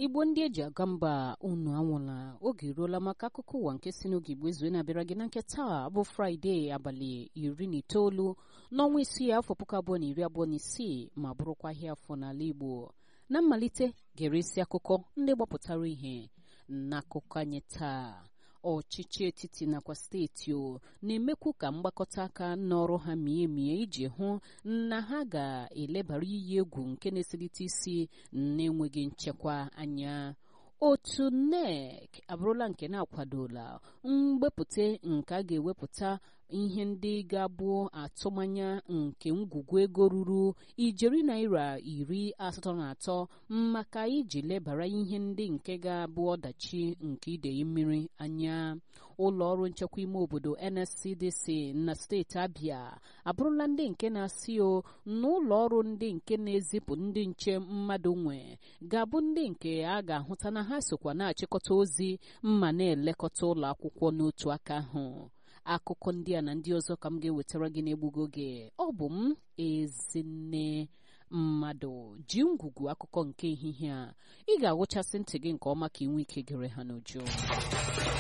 igbo ndị eji aga mba unu anwụla oge eruola maka akụkọ ụwa nke si n'oge igbo ezue na-abịara gị na nke taa bụ fraịde abalị iri na itoolu n'ọnwa isii afọ puku abụọ na iri abụọ na isii ma bụrụkwa ahịa afọ n'ala igbo na mmalite gere isi akụkọ ndị gbapụtara ihe n'akụkọ anyị taa ọchịchị etiti nakwa steeti o na-emekwu ka mgbakọta aka n'ọrụ ha mie emie iji hụ na ha ga-elebara iyi egwu nke na-eselite isi na-enweghị nchekwa anya otu NEC abụrụla nke na-akwadola mgbepụta nke a ga-ewepụta ihe ndị ga-abụ atụmanya nke ngwugwu ego ruru ijeri naira iri asatọ na atọ maka iji lebara ihe ndị nke ga-abụ ọdachi nke idei mmiri anya ụlọ ọrụ nchekwa ime obodo NSCDC na steeti Abia abụrụla ndị nke na-asị o na ụlọ ọrụ ndị nke na-ezipụ ndị nche mmadụ nwe ga-abụ ndị nke a ga-ahụta na ha sokwa na-achịkọta ozi ma na-elekọta ụlọ akwụkwọ n'otu aka ahụ akụkọ ndị a na ndị ọzọ ka m ga-ewetara gị n'egbugo gị ọ bụ m ezinne mmadụ ji ngwugwu akụkọ nke ehihie a ị ga-agwụchasị ntị gị nke ọma ka ị nwee ike gere ha n'uju